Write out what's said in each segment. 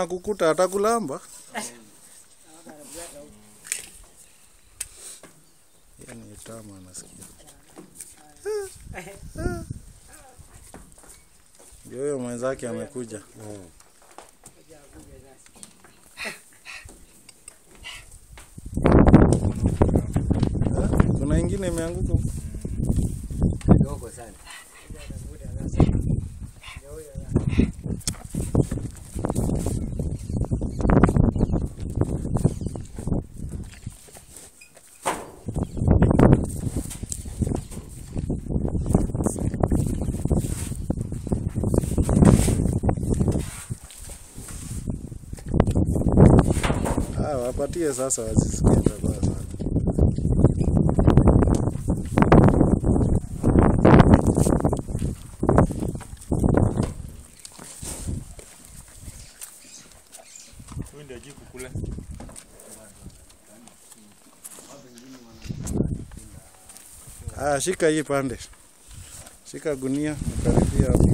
Akukuta atakulamba. Yani tamu anasikia. Ndio huyo mwenzake amekuja. Eh, Kuna ingine imeanguka huko. kidogo sana. Ah, wapatie sasa wasisikie tabaa sana. Huyu ndio ajui kukula. Ah, shika hii pande. Shika gunia, karibia hapo.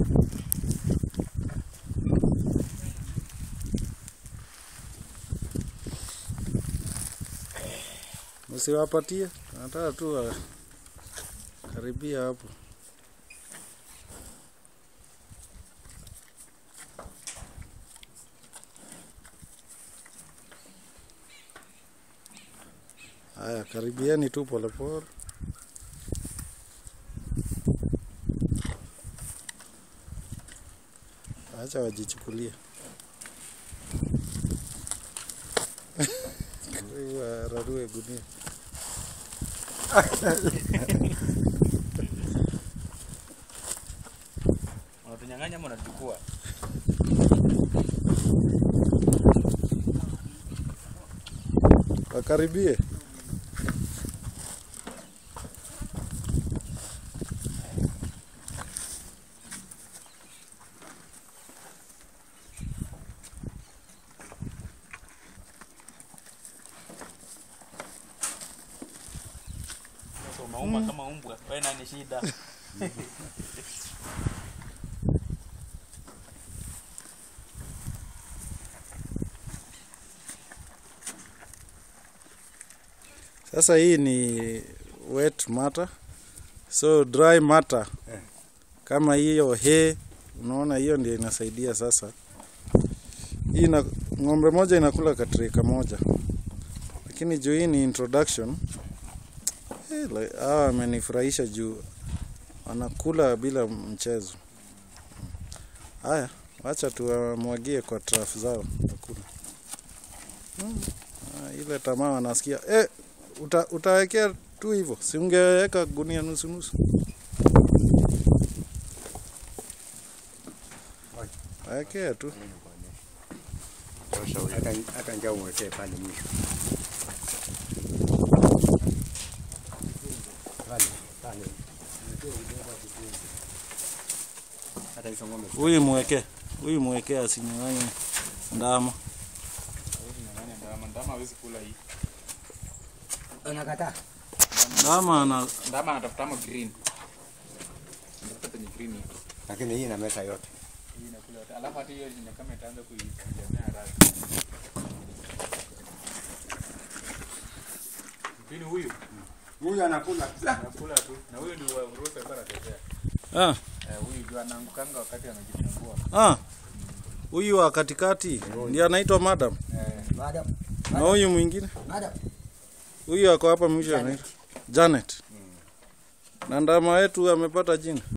Msiwapatie, nataka tu wa- karibia hapo. Haya, karibieni tu polepole. Acha wajichukulie. Wararue gunia. Wanatunyang'anya ama wanachukua? Wakaribie. Sasa unauma kama umbwa. Wewe nani shida? Sasa hii ni wet matter. So dry matter Eh. kama hiyo hay, unaona hiyo ndio inasaidia sasa. Hii ina, ng'ombe moja inakula katrika moja, lakini juu hii ni introduction eh, like, hawa wamenifurahisha juu wanakula bila mchezo. Haya, wacha tuwamwagie kwa traf zao wakula. Hmm. Ah, ile tamaa wanasikia eh, uta, utawekea tu hivyo, si ungeweka gunia nusu nusu? Wekea tu. Hata hata njaa umwekee pale mwisho. Pale, pale. Hata hizo ng'ombe Huyu mwekee, huyu mwekee asinyang'anye ndama. Hawezi nyang'anya ndama. Ndama hawezi kula hii. unakataa. Ndama ana Ndama anatafuta ama green. Anatafuta penye green iko. Lakini hii ina mesa yote. Hii inakula yote. Alafu hata hiyo ni kama itaanza kuijamea haraka. Green huyu Huyu anakula. anakula tu. Na huyu ndio wa Rosa alikuwa anatetea. ah, Eh, huyu ndio anaangukanga wakati anajifungua. ah. Huyu wa katikati ndiye anaitwa madam, Eh, Madam, na huyu mwingine madam. huyu ako hapa mwisho anaitwa Janet. Na ndama wetu amepata jina